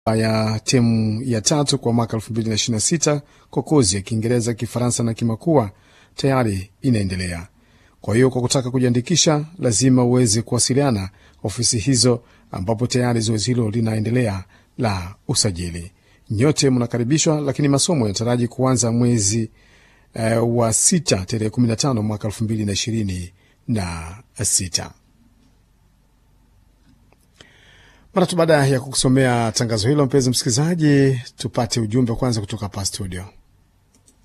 ya timu ya tatu kwa mwaka 2026 kwa kozi ya Kiingereza, Kifaransa na Kimakua tayari inaendelea. Kwa hiyo kwa kutaka kujiandikisha, lazima uweze kuwasiliana ofisi hizo, ambapo tayari zoezi hilo linaendelea la usajili. Nyote mnakaribishwa, lakini masomo yanataraji kuanza mwezi uh, wa sita tarehe 15 mwaka 2026. Mara tu baada ya kukusomea tangazo hilo, mpenzi msikilizaji, tupate ujumbe kwanza kutoka hapa studio.